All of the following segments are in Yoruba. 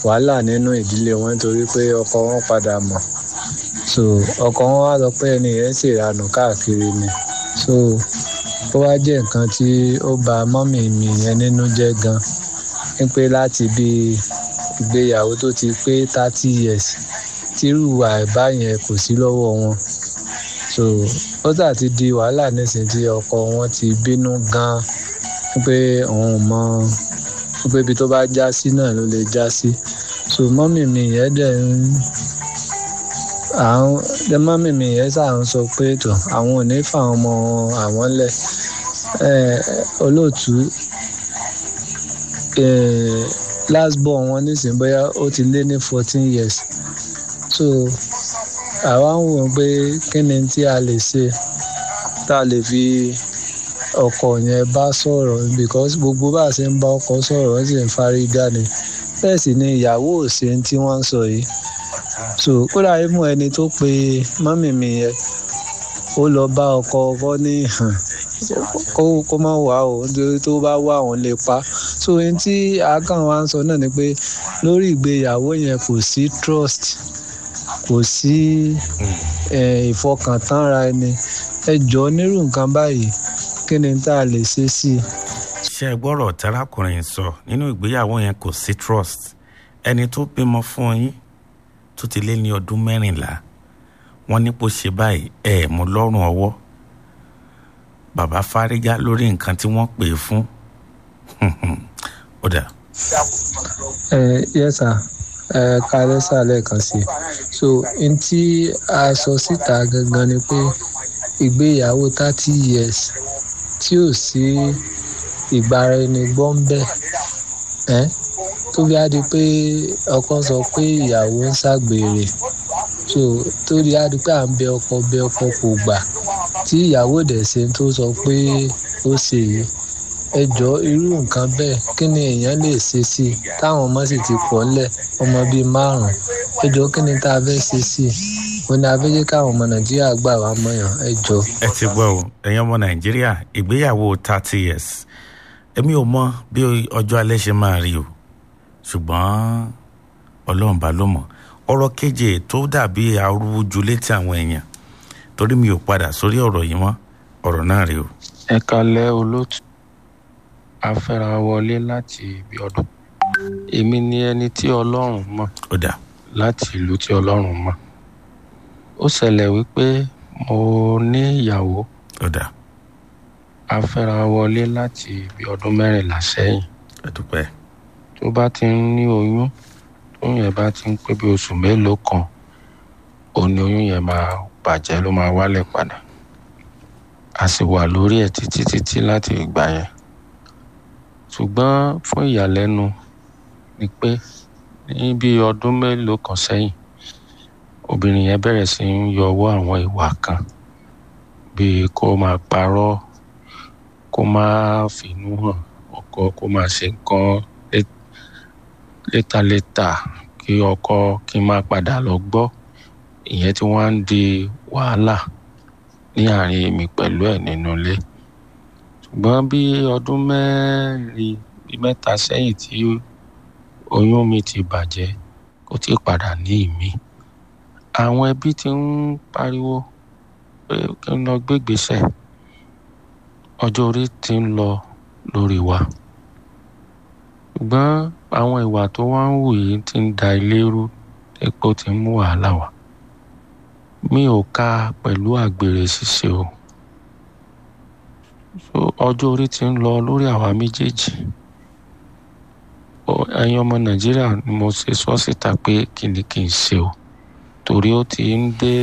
wàhálà nínú ìdílé wọn nítorí pé ọkọ wọn padà mọ̀ so ọkọ wọn wá sọ pé ẹni yẹn ṣèranù káàkiri ni so ó wá jẹ́ nǹkan tí ó bà mọ́mì mi yẹn nínú jẹ́ gan wípé láti bí ìgbéyàwó tó ti pé thirty years tírú àìbá yẹn kò sí lọ́wọ́ wọn so ó sà ti di wàhálà nísìnyí tí ọkọ wọn ti bínú gan pé òun mọ pé ibi tó bá já sí náà ló lè já sí so mọ́mì mi yẹn dẹ̀ ń àwọn ẹ mọ́mì mi yẹn sà ń sọ pé tó àwọn ò ní fáwọn ọmọ àwọn lẹ̀ olóòtú last born wọn nísìnyí bóyá ó ti lé ní fourteen years so àwa ń wò pé kí ni tí a lè ṣe tá a lè fi ọkọ yẹn bá sọ̀rọ̀ because gbogbo bá a ṣe ń bá ọkọ sọ̀rọ̀ wọ́n sì ń fárígá ni bẹ́ẹ̀ sì ni ìyàwó ò ṣe tí wọ́n ń sọ yìí so kódà imú ẹni tó pe mọ́mì mi yẹn ó lọ bá ọkọ ọkọ ní kó kó má wà ó nítorí tó bá wà òun lè pa so ohun tí akàn wa ń sọ náà ni pé lórí ìgbéyàwó yẹn kò sí trust kò sí ìfọkàntánra ẹni ẹ jọ nírú nǹkan báyìí kí ni tá a lè ṣe sí i. ṣé ẹ gbọ́rọ̀ tẹ́rákùnrin sọ nínú ìgbéyàwó yẹn kò sí trust ẹni tó bímọ fún yín tó ti lé ní ọdún mẹ́rìnlá wọ́n ní kó ṣe báyìí ẹ̀ mú lọ́rùn ọwọ́ bàbá fárígá lórí nǹkan tí wọ́n pè é fún ó dà. ẹ yes sir ẹ kálẹ́ sàlẹ̀ kan sí i so n tí a sọ síta gangan ni pé ìgbéyàwó thirty years tí ò sí ìgbára ẹni gbọ́ ń bẹ̀ ẹ́ tó bí a di pé ọkọ sọ pé ìyàwó ń ṣàgbèrè so tó di a di pé à ń bẹ ọkọ bẹ ọkọ kò gbà tí ìyàwó dẹ̀ ṣe tó sọ pé ó ṣe yìí ẹ jọ irú nǹkan bẹ́ẹ̀ kí ni èèyàn lè ṣe sí i táwọn ọmọ sì ti pọ̀ ńlẹ̀ ọmọ bíi márùn-ún ẹ jọ kí ni tá a fẹ́ ṣe sí i ó ní a fẹ́ jẹ́ káwọn ọmọ nàìjíríà gbà wá mọ̀yàn ẹ jọ. ẹ ti gbọ́ o ẹ̀yin ọmọ nàìjíríà ìgbéyàwó thirty years èmi ò mọ bí ọjọ́ alẹ́ ṣe máa rí o ṣùgbọ́n ọlọ́run bá ló mọ̀ ọ̀rọ̀ keje tó dàbí arúgbó létí àwọn èèyàn torí mi ò padà sórí ọ̀rọ̀ yìí mọ́ ọ̀rọ̀ náà rí o. ẹ kalẹ́ olóòtú afẹ́ra wọlé láti ibi ọdún èmi ni ẹni tí ọlọ́run mọ̀ ó dà láti ìlú tí ọlọ́run mọ̀ ó ṣẹlẹ̀ wípé mo ní ìyàwó ó dà afẹ́ra wọlé láti ibi ọdún mẹ́rìnlá sẹ́yìn ẹ dúpẹ́ tó bá ti ń ní oyún tóyún yẹn bá ti ń pé bí oṣù mélòó kan òun ni oyún yẹn máa bàjẹ́ ló máa wálẹ̀ padà a sì wà lórí ẹ̀ títí títí láti ìgbà yẹn ṣùgbọ́n fún ìyàlẹ́nu ni pé ní bí ọdún mélòó kan sẹ́yìn obìnrin yẹn bẹ̀rẹ̀ sí ń yọwọ́ àwọn ìwà kan bíi kó máa parọ́ kó máa fìnú hàn ọkọ kó máa ṣe nǹkan létaléta kí ọkọ kí n máa padà lọ gbọ́ ìyẹn tí wọ́n á ń di wàhálà ní àárín èmi pẹ̀lú ẹ̀ nínú ilé ṣùgbọ́n bí ọdún mẹ́rin bíi mẹ́ta sẹ́yìn tí oyún mi ti bàjẹ́ kò tí ì padà ní ìmí àwọn ẹbí ti ń pariwo pé kí n lọ gbégbèsè ọjọ́ orí ti ń lọ lórí wa ṣùgbọ́n àwọn ìwà tó wá ń wù yìí ti ń da ilé rú epo ti ń mú wàhálà wá mi ò ka pẹ̀lú àgbèrè ṣíṣe o so ọjọ́ orí ti ń lọ lórí àwa méjèèjì ẹ̀yin ọmọ nàìjíríà ni mo ṣe sọ síta pé kí ni kí n ṣe o torí ó ti ń dé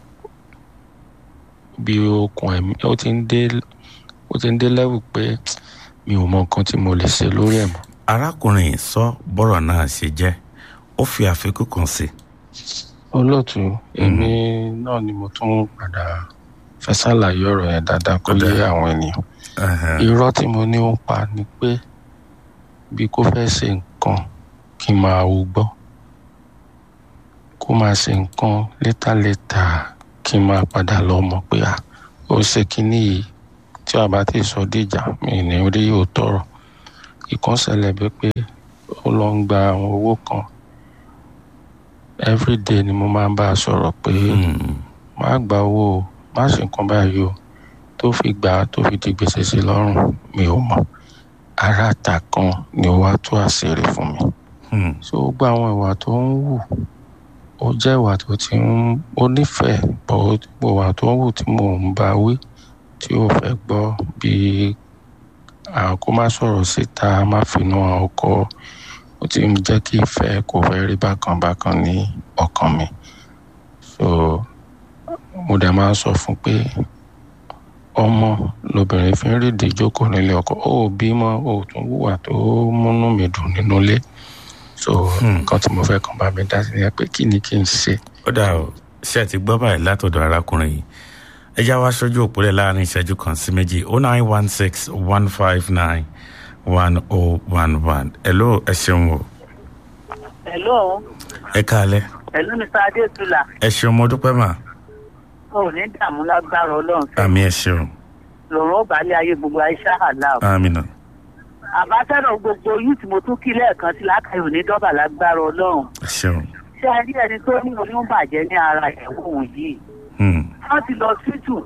bí okùn ẹ̀mí ó ti ń dé ó ti ń dé lẹ́wù pé mi ò mọ nǹkan tí mo lè ṣe lórí ẹ̀ mọ́. arákùnrin sọ bọ́rọ̀ náà ṣe jẹ́ ó fi àfikún kan sí. olóòtú èmi náà ni mo tún padà fẹ́ ṣàlàyé ọ̀rọ̀ yẹn dáadáa kó lé àwọn ènìyàn irọ́ tí mo ní ó ń pa ni pé bí kò fẹ́ ṣe nǹkan kí n máa wò gbọ́ kó máa ṣe nǹkan létàlétà kí n máa padà lọ mọ̀ pé à ó ṣe kínní yìí tí a bá ti sọ díjà mi ní rí òótọ́ rọ̀ ìkan ṣẹlẹ̀ bí pé ó lọ ń gba àwọn owó kan everyday ni mo máa ń bá a sọ̀rọ̀ pé Hmm. má gba owó o má ṣe nǹkan báyìí o tó fi gbà á tó fi di gbèsè sí lọ́rùn mi ò mọ̀ ara àtà kan ni ó wá tó àṣírí fún mi Hmm. so gbogbo àwọn ìwà tó ń wù ó jẹ́ ìwà tó ti ń ó nífẹ̀ẹ́ bọ̀ ó- gbogbo ìwà tó ń wù tí mò ń bá wí tí ò fẹ́ gbọ́ bíi àwọn kó má sọ̀rọ̀ síta má finú hàn ọkọ ó ti ń jẹ́ kí ìfẹ́ kò fẹ́ rí bákan bákan ní ọkàn mi so mo dẹ̀ máa ń sọ fún pé ọmọ lobìnrin fi ń rídìí jókòó nílé ọkọ ó ò bímọ ó ò tún wùwà tó múnú mi dùn nínú ilé so nǹkan tí mo fẹ́ kàn bá mi dá sí ni pé kí ni kí n ṣe ó dà o ṣé ẹ ti gbọ́ báyìí látọ̀dọ̀ arákùnrin yìí ẹ já wá sójú òpólẹ̀ láàrin ìṣẹ́jú kan sí méjì oh nine one six one five nine one oh one one hello ẹ ṣeun o Hello, ẹ káalẹ́ hello Mr. Adétúlà. ẹ ṣeun mo dúpẹ́ mà O ò ní dààmú lágbára Ọlọ́run. àmì ẹ ṣeun Lòrùn ó balẹ̀ ayé gbogbo Aisha Halal. àmì nà Àbátẹ́rọ̀ gbogbo yìí tí mo tún kí lẹ́ẹ̀kan sí lákàyè òní dọ́bà lágbára Ọlọ́run. ẹ ṣeun Ṣé ẹ rí ẹni tó ní oyún bàjẹ́ ní ara ìyàwó òun yìí? Hmm. Wọ́n ti lọ sítù.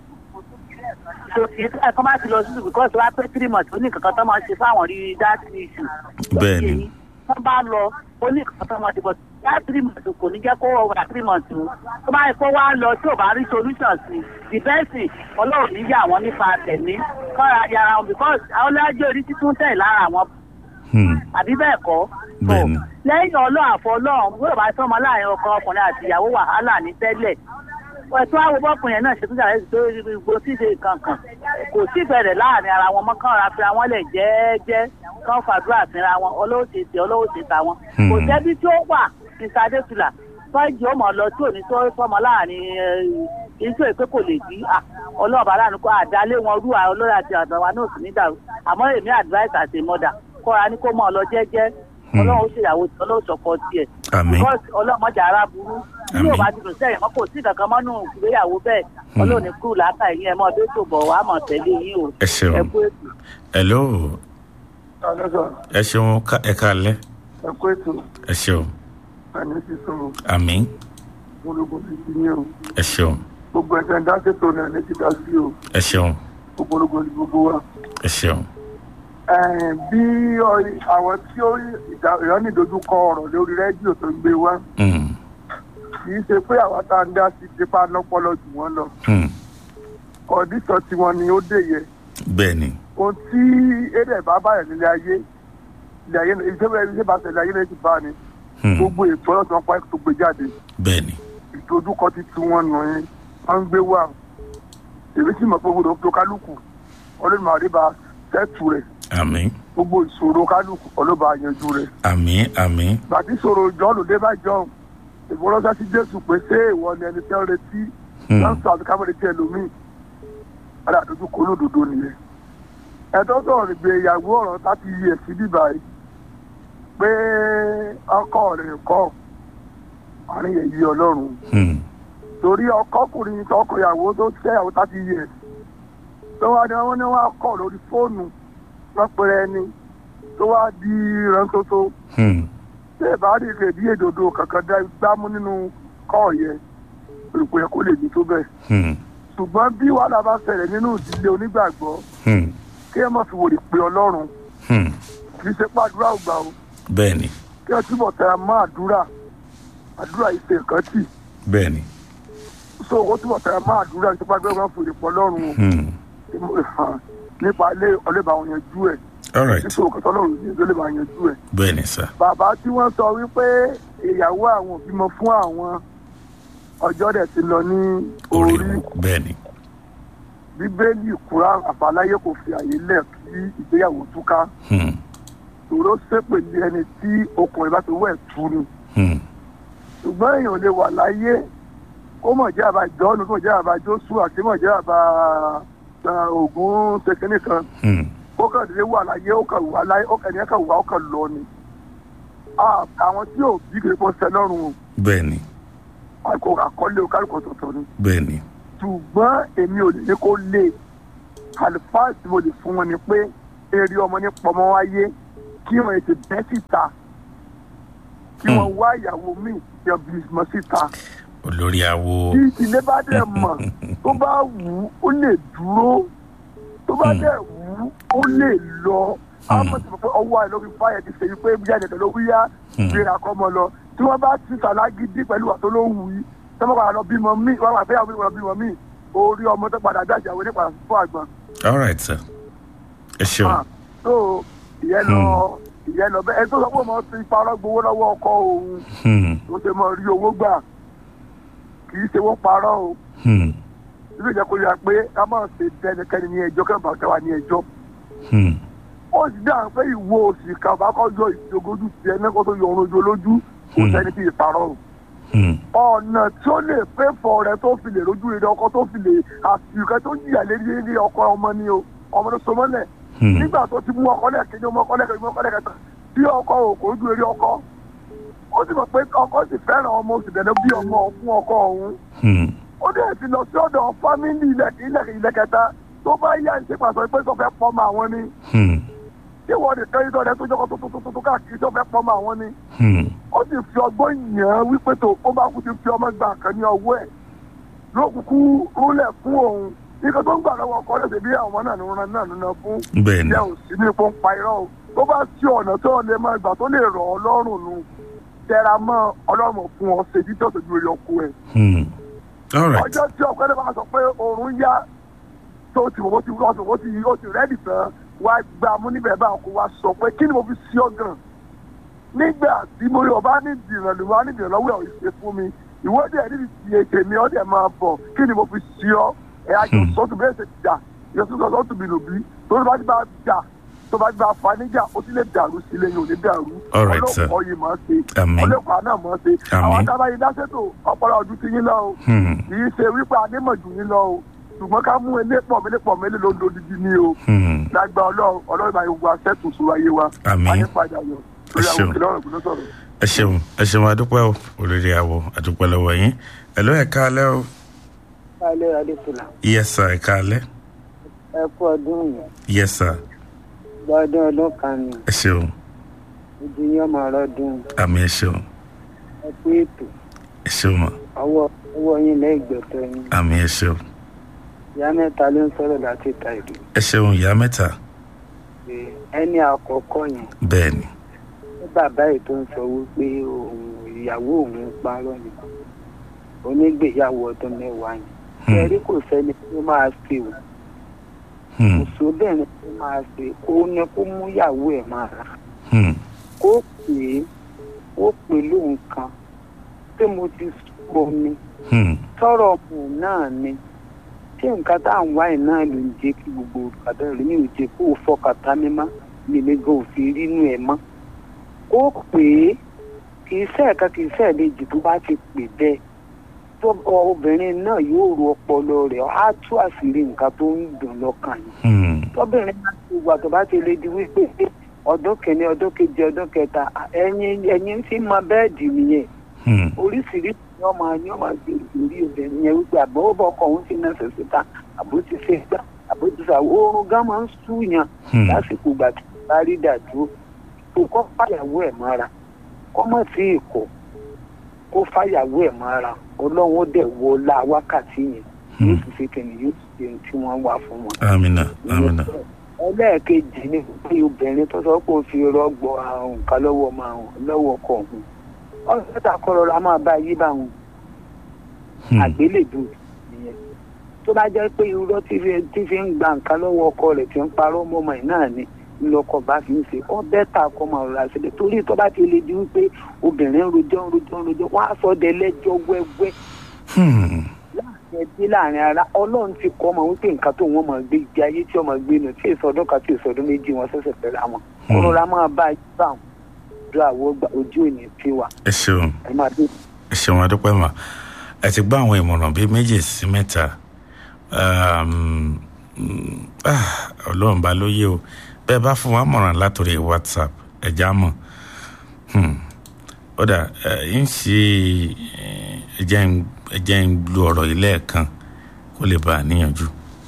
Sòtì ẹ̀ kọ́ máa ti lọ sítù because wá pé three months ó ní kankan tó máa ṣe fáwọn rí that issue. Bẹ́ẹ̀ ni. Wọ́n bá lọ ó ní kankan tó máa ṣe but that three months kò ní jẹ́ kó wà three months o. Tó bá yẹ kó wá lọ tí ò bá rí solution sí the best thing ọlọ́run ní yà wọ́n nípa tẹ̀mí kọ́ra yàrá wọn because àwọn ọlọ́jọ́ orí títún tẹ̀ lára àwọn Hmm. àbí bẹ́ẹ̀ kọ́. Bẹ́ẹ̀ ni. lẹ́yìn ọlọ́run àfọ ọlọ́run bí òbá sọmọ láàrin ọkọ ọkùnrin àti ìyàwó wàhálà ní tẹ́lẹ̀ ẹ̀tọ́ àwọn bọ́kùnrin yẹn náà ṣe tún ṣàlẹ́ tó gbogbo tí ṣe kankan kò sí ìbẹ̀rẹ̀ láàrin ara wọn mọ́ kán ra fira wọn lẹ̀ jẹ́ẹ́jẹ́ kán fàdúrà fira wọn ọlọ́wọ́sẹ̀ tẹ ọlọ́wọ́sẹ̀ ta wọn. kò Hmm. sẹ́bí tí ó wà ní sadétula fọ́ọ̀jì ó mọ̀ lọ tí ò ní tó sọmọ láàrin iṣẹ́ ìpé kò lè bí ọlọ́ọ̀bá láàánú kó àdálé wọn rú àwọn olórí àti àtàwọn náà sì ní dàrú àmọ́ èmi advice àti mọ́dà kọ́ra ní kó mọ̀ ọ lọ jẹ́jẹ́ Hmm. ọlọ́run ó ṣèyàwó tí ọlọ́run sọ̀kọ tiẹ̀ àmì because ọlọ́mọdé ara burú bí Àmín. ò bá ti dùn sẹ́yìn mọ́ kò sí kankan mọ́nú ìgbéyàwó bẹ́ẹ̀ Hmm. ọlọ́run ní kúrò láta ẹ̀yìn ẹ̀ mọ́ ọdún tó bọ̀ wá mọ̀ tẹ́lẹ̀ yín o ẹ ṣeun ẹ kú ètò. hello alẹ́sà ẹ ṣeun ká- ẹ káalẹ́ ẹ kó ètò ẹ ṣeun ẹni sísọ àmì ológun ti ti ní o ẹ ṣeun gbogbo ẹ̀sẹ̀ ń dá ṣètò náà ní ti dá sí o ẹ ṣeun gbogbo ológun ní gbogbo wa. ẹ ṣeun Ẹ̀ẹ́n, bí ọ- àwọn tí ó ìdá- ìyọ́nì dojúkọ ọ̀rọ̀ lórí rédíò tó ń gbé wá Hmm. kì í ṣe pé àwọn tá à ń dá sí tipa lọ́pọ̀lọ́ jù wọ́n lọ Hmm. kọ̀díṣọ̀ tiwọn ni ó dé yẹ bẹ́ẹ̀ ni ohun tí èdè bá báyọ̀ nílé ayé ilé ayé ìṣẹ́bẹ̀ iṣẹ́ bá tẹ̀lé ayé lẹ́yìn ti bá ni Hmm. gbogbo ètò ọlọ́sàn pa tó gbé jáde bẹ́ẹ̀ ni ìdojúkọ ti tu wọn nù yín wọn ń gbé wà èmi sì mọ̀ pé gbogbo tó kálukú ọlọ́run àríbá tẹ́tù rẹ̀ àmì gbogbo ìṣòro kálukú ọlọ́ba yanjú rẹ̀ àmì àmì gbàtí ìṣòro jọ́ọ̀lù dé bá jọ ìfọwọ́sá sí jésù pé ṣé ìwọ ni ẹni tẹ́ ń retí Hmm. lọ́sọ̀ àti kámẹ́rẹ́ tí ẹlòmíì padà dojúkọ olódodo nìyẹn ẹ̀tọ́ sọ̀rọ̀ ìgbéyàwó ọ̀rọ̀ láti yí ẹ̀sìn bíbá yìí pé ọkọ rẹ̀ kọ́ àárín èyí ọlọ́run Hmm. torí ọkọkùnrin tọkọyàwó tó tẹyàwó thirty years tó wá ní wọn ní wọn kọ lórí fóònù wọn pèrè ẹni tó wá di rántótó Hmm. tí ẹ bá rí rèébí èdòdó kankan dá gbámú nínú kọ́ yẹn olùkọ́ yẹ kó lè ní tó bẹ́ẹ̀ Hmm. ṣùgbọ́n bí wàhálà bá ṣẹlẹ̀ nínú ìdílé onígbàgbọ́ Hmm. kí ẹ má fi wòlé pé ọlọ́run Hmm. kì í ṣe pàdúrà ògbà o bẹ́ẹ̀ ni kí ẹ túbọ̀ tẹ mọ́ àdúrà àdúrà yìí ṣe nǹkan tì bẹ́ẹ̀ ni so ó túbọ̀ tẹ mọ́ àdúrà kí pàdúrà ògbà fòlè pọ̀ ọlọ́run o. Hmm. nípa ilé ọlẹ́bà àwọn yanjú ẹ̀ all right títí òkè tọ́lọ́run ní ìlú ọlẹ́bà yanjú ẹ̀. bẹ́ẹ̀ ni sir bàbá tí wọ́n sọ wípé ìyàwó àwọn ò bímọ fún àwọn ọjọ́ dẹ̀ ti lọ ní orí orí bẹ́ẹ̀ ni bíbélì kúrá àbáláyé kò fi àyè lẹ̀ kí ìgbéyàwó túká Hmm. tòró sépèlé ẹni tí okùnrin bá ti wẹ̀ tú ni Hmm. ṣùgbọ́n èèyàn lè wà láyé kó mọ̀ jẹ́ àbá jọ́ọ̀nù kó mọ̀ jẹ́ àbá jósùà kí mọ̀ jẹ́ àbá ògún tẹkínì kan Hmm. ó kàn dé wà láyé ó kàn wà láyé ó kàn ní kàn wà ó kàn lọ ni Ah, àwọn tí ò bí kiri kó sẹ lọ́rùn o bẹ́ẹ̀ ni àkọ àkọlé o kálukọ tọ̀tọ̀ ni bẹ́ẹ̀ ni ṣùgbọ́n èmi ò lè ní kó lé àlùfáà tí mo lè fún wọn ni pé eré ọmọ ní pọmọ wáyé kí wọn ètò bẹ́ẹ̀ síta kí wọ́n wá ìyàwó míì yan bímọ síta olórí awo tí ìdílé bá dẹ̀ mọ̀ tó bá wù ú ó lè dúró tó bá Hmm. dẹ̀ wù ú ó lè lọ Hmm. àmọ́ tí mo pé ọwọ́ àìlọ́ fi fáyẹ̀ ti ṣèyí pé bí ẹ̀jẹ̀ ló wíyá Hmm. gbéra kọ́ mọ lọ tí wọ́n bá ti sàlágídí pẹ̀lú àtó ló wù yí tí wọ́n padà lọ bímọ míì wọ́n máa fẹ́yàwó míì wọ́n bímọ míì orí ọmọ tó padà dájà wọlé padà fún àgbọn. all right sir ẹ ṣeun Ah, so ìyẹn lọ ìyẹn lọ bẹ́ẹ̀ ẹni tó sọ pé mo ti parọ́ gbowó lọ́wọ́ ọkọ òun Hmm, tó ṣe mọ rí owó gbà kì í ṣe wọ́n parọ́ o hmm, ilé ìjẹ́ kó yà pé ká má ṣe tẹnikẹ́ni ní ẹjọ́ kẹ́ńbà kẹwà ní ẹjọ́ hmm, ó sì dáhùn pé ìwo òsì kan bá kọ́ yọ ìjogójú tiẹ̀ náà kó tó yọ orun ojú olójú kò Hmm. sẹ́ni tí ì parọ́ o hmm, ọ̀nà tí ó lè pé fọ rẹ tó fi lè rojú rere ọkọ tó fi lè àsìkò tó jìyà lé ní ọkọ ọmọ ni o ọmọ tó so mọ́lẹ̀ hmm, nígbà tó ti mú ọkọ lẹ́ẹ̀kejì ọmọ ọkọ lẹ́ẹ̀kejì ọmọ ọkọ lẹ́ẹ̀kẹta tí ọkọ ò kò ojú rere ọkọ ó sì mọ̀ pé ọkọ sì fẹ́ràn ọmọ oṣù dẹ̀dẹ̀ bí ọmọ fún ọkọ òun hmm, ó dẹ̀ ti lọ sí ọ̀dọ̀ fámìlì ilẹ̀kẹta tó bá yá ń ṣe pàṣẹ pé tó fẹ́ pọ́nmọ àwọn ni hmm, tí wọ́n lè tẹ́ ìtọ́ rẹ tó jọ́kọ́ tó tó tó tó káàkiri tó fẹ́ pọ́nmọ àwọn ni hmm, ó sì fi ọgbọ́n yàn án wípé tó ó bá kú ti fi ọmọ gbà kan ní ọwọ́ ẹ̀ ló kúkú rúlẹ̀ fún òun nǹkan tó ń gbà lọ́wọ́ ọkọ rẹ̀ ṣèbí àwọn náà ní wọn náà nínú fún bẹ́ẹ̀ ni ìyá ò sí ní ipò ń pa irọ́ o tó bá sí ọ̀nà tó lè máa gbà tó lè rọ̀ ọ́ lọ́rùn nu tẹra mọ́ ọlọ́run fún ọ ṣèjì tó ṣojú rẹ̀ ọkọ ẹ̀ hmm, all right ọjọ́ tí ọ̀pẹ́ bá sọ pé oorun yá tó ti wọ́n ti wọ́n ti wọ́n ti ó ti rẹ́dì tán wá gbà mú níbẹ̀ bá kó wá sọ pé kí ni mo fi sí ọ gan nígbà tí mo yọ bá ní ìdìrán lè wá ní ìdìrán lọ́wọ́ ẹ̀ ìṣe fún mi ìwọ́dẹ̀ níbi tí ètè mi ọ̀dẹ̀ máa bọ̀ kí ni mo fi sí ọ ẹ̀ àjọ Hmm. sọ́tù bẹ́ẹ̀ ṣe jà ìyẹn tó sọ́tù mi lò bí tó bá ti bá jà tó bá ti bá fa níjà ó ti lè dàrú sí ilé yìí ò lè dàrú All right, sir. ọlọ́pàá yìí máa ṣe Àmín. ọlọ́pàá náà máa ṣe Àmín. àwọn tábàyí dáṣẹ́tò ọpọlọ ọdún ti yín lọ o hmm, kì í ṣe wípé anímọ̀jù yín lọ o ṣùgbọ́n ká mú elépọ̀ mélépọ̀ mélé ló ń dodidi ní o hmm, lágbà ọlọ́run ọlọ́run máa gbogbo àṣẹ́tù sùn ayé wa Àmín. ayé padà yọ lórí Ẹ àwọn ṣeun. òkè lọ́rùn ìgbóná sọ̀rọ̀. ẹ ṣeun ẹ ṣeun adúpẹ́ o olórí awo adúpẹ́ lọ́wọ́ yín ẹ ló ẹ̀ka alẹ́ o alẹ́ adéfúlà yes sir ẹ̀ka alẹ́ ẹ kú ọdún yìí yes sir gbọ́dún ọdún kan ni ẹ ṣeun ojú yín ọmọ ọlọ́dún àmì ẹ ṣeun ẹ kú ètò ẹ ṣeun mọ ọwọ́ ọwọ́ yín lẹ́gbẹ̀tọ́ yín àmì ẹ ṣeun ìyá mẹ́ta ló ń sọ̀rọ̀ láti ta ìlú ẹ ṣeun ìyá mẹ́ta pé ẹni àkọ́kọ́ yẹn bẹ́ẹ̀ ni ní bàbá yìí tó ń sọ wípé òun ìyàwó òun ń parọ́ ni onígbèyàwó ọdún mẹ́wàá yẹn Hmm. ẹ̀rí kò sẹ́ni tó máa ṣe o hmm, kò sóbìnrin tó máa ṣe kó ní kó mú ìyàwó ẹ̀ máa rà hmm, kó pè é ó pè lóun kan pé mo ti sọ ni hmm, tọrọ ọmọ náà ni tí nǹkan tá à ń wá ẹ̀ náà ló ń jẹ́ kí gbogbo kàdá rẹ̀ ní òjé kó o fọkàtà mi má nílé gan òfin rínú ẹ̀ mọ́ kó pè é kì í sẹ́ẹ̀ka kì í sẹ́ẹ̀lejì tó bá ti pè bẹ́ẹ̀ tó obìnrin náà yóò ro ọpọlọ rẹ̀ á tú àṣírí nǹkan tó ń dùn lọ́kàn yìí hmm, tọ́bìnrin náà ti wà tó bá ti lè di wípé ọdún kìíní ọdún kejì ọdún kẹta ẹ̀yin ẹ̀yin ti mọ bẹ́ẹ̀dì nìyẹn hmm, oríṣiríṣi ni ọmọ ni ọmọ gbé ìrírí obìnrin yẹn wípé àbọ̀ ó bọ ọkọ òun ti náà ṣẹ̀ṣẹ̀ ta àbó ti ṣe gbá àbó ti ṣà oorun gan máa ń súyàn hmm, lásìkò ìgbà tí bá rí dàdúró tó kọ́ fàyàwó ẹ̀ mọ́ra kọ́ mọ̀ sí ìkọ́ kó fàyàwó ẹ̀ mọ́ra ọlọ́run ó dẹ̀ wọ la wákàtí yẹn yóò hmm. sì ṣe kìnìún yóò sì ṣe ohun tí wọ́n wà fún wọn amina amina ẹlẹ́ẹ̀kejì ni pé obìnrin tó sọ pé ó fi rọ́gbọ̀ àrùn nǹkan lọ́wọ́ máa hàn lọ́wọ́ ọkọ òun ọ̀sẹ̀ta kọ́rọ̀ la máa bá yí bá wọn hmm, àgbélébù nìyẹn tó bá jẹ́ pé irọ́ tí fi tí fi ń gba nǹkan lọ́wọ́ ọkọ rẹ̀ tí ń parọ́ mọ́mọ́ ẹ̀ náà ni ńlọkọ̀ bá fi ń ṣe ọ́ bẹ́tà kọ́ máa rọra sílẹ̀ torí tó bá ti lè di wípé obìnrin ń rojọ́ ń rojọ́ ń rojọ́ wọ́n á sọ ọ́ dẹ́lẹ́jọ́ wẹ́wẹ́ hmm, láàrin ẹbí láàrin ara ọlọ́run ti kọ́ ọmọ wípé nǹkan tó wọ́n máa gbé ìgbé ayé tí ọmọ gbé nù tí ìsọdún kan tí ìsọdún méjì wọn ṣẹ̀ṣẹ̀ fẹ́ra wọn Hmm. kọ́rọ́ra máa bá yí bá wọn dúró àwọ̀ gbà ojú òní tí wà ẹ ṣeun ẹ máa dé. ẹ ṣeun adúpẹ́ mà ẹ ti gbọ́ àwọn ìmọ̀ràn bíi méjì sí mẹ́ta Um, mm, ah, ọlọ́run bá lóye o bẹ́ẹ̀ bá fún wa mọ̀ràn látòrí whatsapp ẹ já mọ̀ Hmm. ó dà ẹ ń ṣe ẹ jẹ́ ń- ẹ jẹ́ ń lu ọ̀rọ̀ yìí lẹ́ẹ̀kan kó lè bá a níyànjú.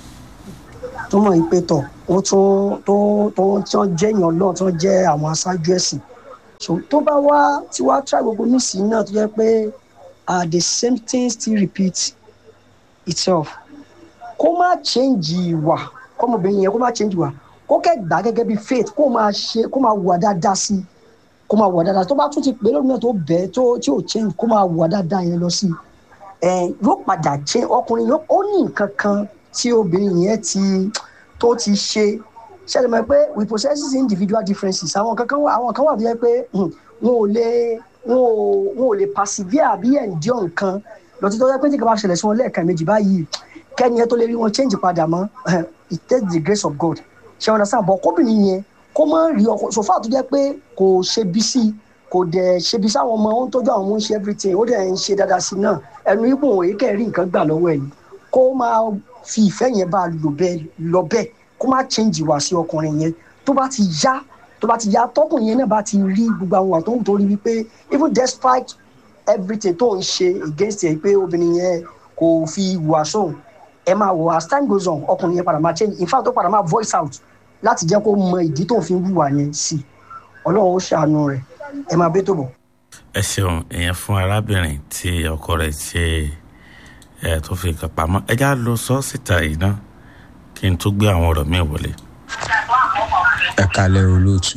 tó mọ̀ yìí pé tọ̀ wọ́n tún tó tó tí wọ́n jẹ́ èèyàn náà tí wọ́n jẹ́ àwọn aṣáájú ẹ̀sìn so tó bá wá tí wàá try gbogbo nísìnyí náà tó jẹ́ pé uh, the same thing still repeat itself kó má change ìwà kọ́mọbìnrin yẹn kó má change ìwà kó kẹ́ gbà gẹ́gẹ́ bí faith kó máa ṣe kó máa wà dáadáa sí i kó máa wà dáadáa tó bá tún ti pè lónìí náà tó bẹ́ẹ̀ tó tí ò change kó máa wà dáadáa yẹn lọ sí i ẹ yóò padà change ọkùnrin yóò ó ní nǹkan kan tí obìnrin yẹn ti tó ti ṣe ṣẹlẹ̀ mọ̀ pé we possess individual differences àwọn kan kan wà àwọn kan wà tó yẹ pé hmm, wọn ò lè wọn ò wọn ò lè persevere àbí endure nǹkan lọ́tí tó yẹ pé tí kò bá ṣẹlẹ̀ sí wọn lẹ́ẹ̀kan méjì báyìí kẹ́ni ẹ tó lè rí wọn change padà mọ́ it takes the grace of God ṣe wọn sáà bọ̀ kóbìnrin yẹn kó má rí ọkọ sòfà tó jẹ́ pé kò ṣe bí sí kò dẹ̀ ṣe bí sáwọn ọmọ ó ń tọ́jú àwọn ọmọ ń ṣe everything ó dẹ̀ ń ṣe dáadáa sí náà ẹnu ibò òye kẹ́ rí nǹkan gbà lọ́wọ́ ẹ̀ ni kó máa fi ìfẹ́ yẹn bá a lò bẹ́ẹ̀ lọ bẹ́ẹ̀ kó má change wá sí ọkùnrin yẹn tó bá ti yá tó bá ti yá tọkùnrin yẹn náà bá ti rí gbogbo àwọn àwọn tó ń torí wípé even despite everything tó ń ṣe against ẹ pé obìnrin yẹn kò fi wà sóhun ẹ máa wò as time goes on ọkùnrin yẹn padà máa change in fact ó padà máa voice out láti jẹ́ kó mọ ìdí tó fi ń wùwà yẹn sí i ọlọ́run ó ṣàánú rẹ̀ ẹ máa bẹ́ tó bọ̀. ẹ ṣeun ìyẹn fún arábìnrin tí ọkọ rẹ̀ ṣe ẹ tó fi nǹkan pamọ́ ẹ já lọ sọ síta yìí náà kí n tó gbé àwọn ọ̀rọ̀ míì wọlé. ẹ kalẹ̀ olóòtú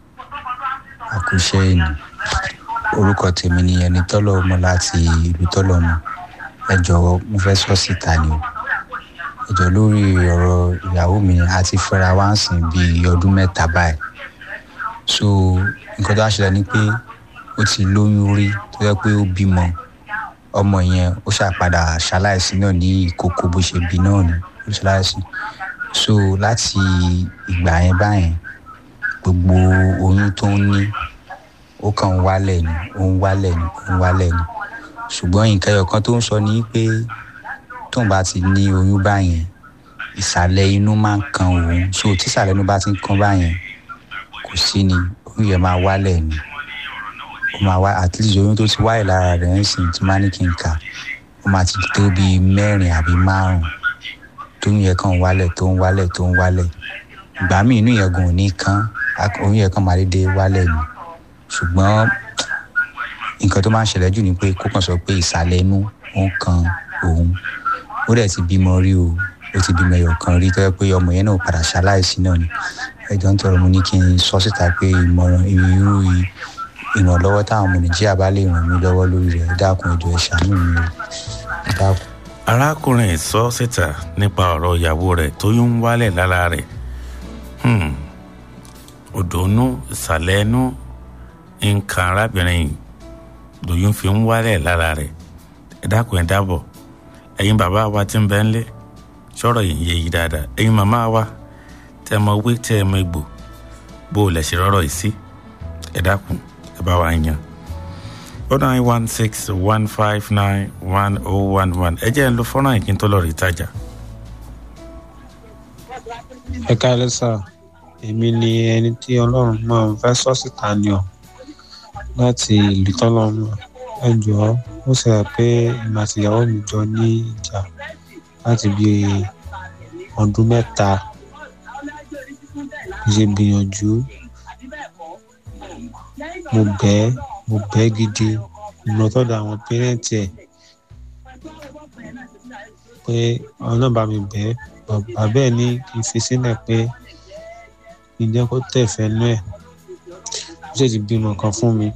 àkúṣe ẹni orúkọ tèmi ni ẹni tọ́lọ̀ ọmọ láti ìlú tọ́lọ̀ ọmọ ẹ jọ̀wọ́ mo fẹ́ sọ síta ni o ẹ jọ lórí ọ̀rọ̀ ìyàwó mi a ti fẹ́ra wá ń sìn bíi ọdún mẹ́ta báyìí so nǹkan tó wá ṣẹlẹ̀ ni pé ó ti lóyún rí tó yẹ pé ó bímọ ọmọ yẹn ó ṣàpadà ṣaláìsí náà ní ìkókó bó ṣe bí náà ni ó ṣaláìsí so láti ìgbà yẹn báyẹn gbogbo oyún tó ń ní ó kàn ń wálẹ̀ ni ó ń wálẹ̀ ni ó ń wálẹ̀ ni ṣùgbọ́n nǹkan ẹyọ kan tó ń sọ ni pé tóun bá ti ní oyún báyẹn ìsàlẹ̀ inú máa ń kan òun so tí ìsàlẹ̀ inú bá ti ń kan báyẹn kò sí ni oyún yẹn máa wálẹ̀ ni ó máa wá at least oyún tó ti wáyé lára rẹ̀ ń sìn tí máa ní kí n kà ó máa ti tó bíi mẹ́rin àbí márùn-ún tóyún yẹn kàn ń wálẹ̀ tó ń wálẹ̀ tó ń wálẹ̀ ìgbà míì inú yẹn gùn ní kán oyún yẹn kàn máa dédé wálẹ̀ ni ṣùgbọ́n nǹkan tó máa ń ṣẹlẹ̀ jù ni pé kó kàn sọ pé ìsàlẹ̀ inú ó ń kan òun ó dẹ̀ ti bímọ rí o ó ti bímọ ẹyọ kan rí tó yẹ pé ọmọ yẹn náà padà ṣaláìsí náà ni ẹjọ́ ń tọrọ mo ní kí n sọ síta pé ìmọ̀ràn irú ìrànlọ́wọ́ táwọn ọmọ nàìjíríà bá lè ràn mí lọ́wọ́ lórí rẹ̀ dákun ẹjọ́ ẹ ṣàánú mi o dákun. arákùnrin sọ síta nípa ọ̀rọ̀ ìyàwó rẹ̀ tó yún wálẹ̀ lára rẹ̀ òdòónú ìsàlẹ̀ ẹnu nǹkan arábìnrin yìí lòyún fi ń wálẹ̀ lára rẹ̀ ẹ dákun ẹ dábọ̀ ẹ̀yin bàbá wa ti ń bẹ́ ń lé sọ̀rọ̀ yìí yé yìí dáadáa ẹ̀yin màmá wa tẹ́ ẹ mọ wé tẹ́ ẹ mọ egbò bó o lẹ̀ ṣe rọ́rọ̀ yìí sí ẹ dákun ẹ bá wa yan o nine one six one five nine one oh one one ẹ jẹ́ ẹ lo fọ́nrán yìí kí n tó lọ rí ìtajà. ẹ káàlẹ́ sà èmi ni ẹni tí ọlọ́run máa ń fẹ́ sọ síta ni ọ láti ìlú tọ́lọ́mọ ẹ jọ̀ọ́ ó ṣẹlẹ̀ pé èmi àti ìyàwó mi jọ ní ìjà láti bí ọdún mẹ́ta mo ṣe gbìyànjú mo bẹ́ẹ̀ mo bẹ́ẹ̀ gidi mo lọ tọ́dọ̀ àwọn pẹ́rẹ́ǹtì ẹ̀ pé àwọn náà bá mi bẹ́ẹ̀ bàbá ẹ̀ ní kí n fi sílẹ̀ pé kí n jẹ́ kó tẹ̀ fẹ́nu ẹ̀ ó sì ti bímọ kan fún mi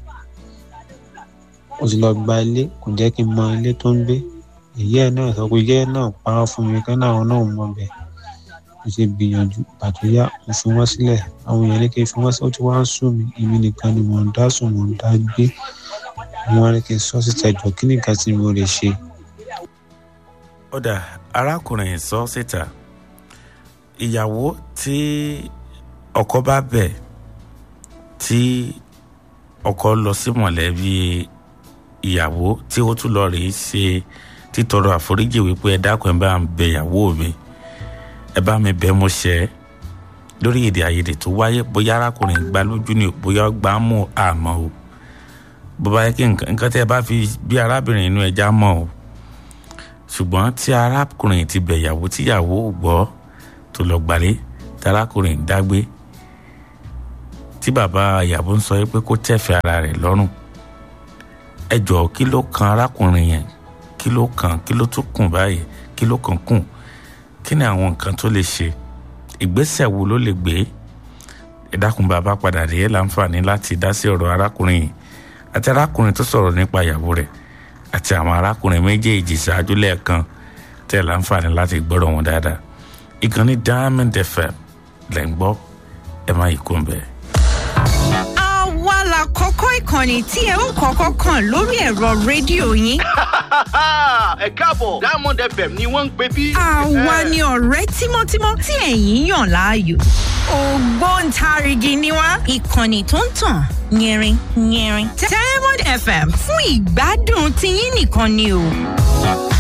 ó ti lọ gba ilé kò jẹ́ kí n mọ ilé tó ń gbé ìyá ẹ̀ náà sọ pé ìyá ẹ̀ náà parọ́ fún mi kí náà náà mọ bẹ̀ mo ṣe gbìyànjú pàtó yá mo fi wọ́n sílẹ̀ àwọn èèyàn ní kí n fi wọ́n sílẹ̀ ó ti wá ń sùn mí èmi nìkan ni mò ń dá sùn mò ń dá gbé wọn ní kí n sọ síta ìjọ kí nìkan tí mo lè ṣe. ó dà arákùnrin sọ síta ìyàwó tí ọkọ bá bẹ̀ tí ọkọ lọ sí mọ̀lẹ́bí ìyàwó tí ó tún lọ rèé ṣe títọrọ àforíjì wípé ẹ dákun ẹ bá ń bẹ ìyàwó mi ẹ bá mi bẹ̀ mo ṣẹ̀ lórí èdè àìyedè tó wáyé bóyá arákùnrin gbá lójú ni bóyá gbá mú àmọ́ o bó bá yẹ kí nǹkan tí ẹ bá fi bí arábìnrin inú ẹja mọ́ o ṣùgbọ́n tí arákùnrin ti bẹ̀ ìyàwó tíyàwó gbọ́ tó lọ gbàlé tí arákùnrin dágbé tí bàbá ìyàwó ń sọ pé kó tẹ̀fẹ̀ ara rẹ̀ lọ́rùn ẹ jọ̀ọ́ kí ló kan arákùnrin yẹn kí ló kan kí ló tún kùn báyìí kí ló kàn kùn kí ni àwọn nǹkan tó lè ṣe ìgbésẹ̀ wo ló lè gbé ìdákun bàbá padà rí ẹ láǹfààní láti dá sí ọ̀rọ̀ arákùnrin yìí àti arákùnrin tó sọ̀rọ̀ nípa ìyàwó rẹ̀ àti àwọn arákùnrin méjèèjì ṣáájú lẹ́ẹ̀kan tẹ̀ láǹfààní láti gbọ́rọ̀ wọn dáadáa ìkànnì diamond fm lẹ́ ń gbọ́ ẹ má yí kó ń bẹ́ẹ̀. àwa la kọ́kọ́ ìkànnì tí ẹ ó kọ́kọ́ kàn lórí ẹ̀rọ rédíò yín. ẹ káàbọ̀ diamond fm ni wọ́n ń pè bí. àwa ni ọ̀rẹ́ tímọ́tímọ́ tí ẹ̀yin yàn láàyò. ògbóǹtarìgì ni wá ìkànnì tó ń tàn yẹrin yẹrin. diamond fm fún ìgbádùn tiyín nìkan ni o.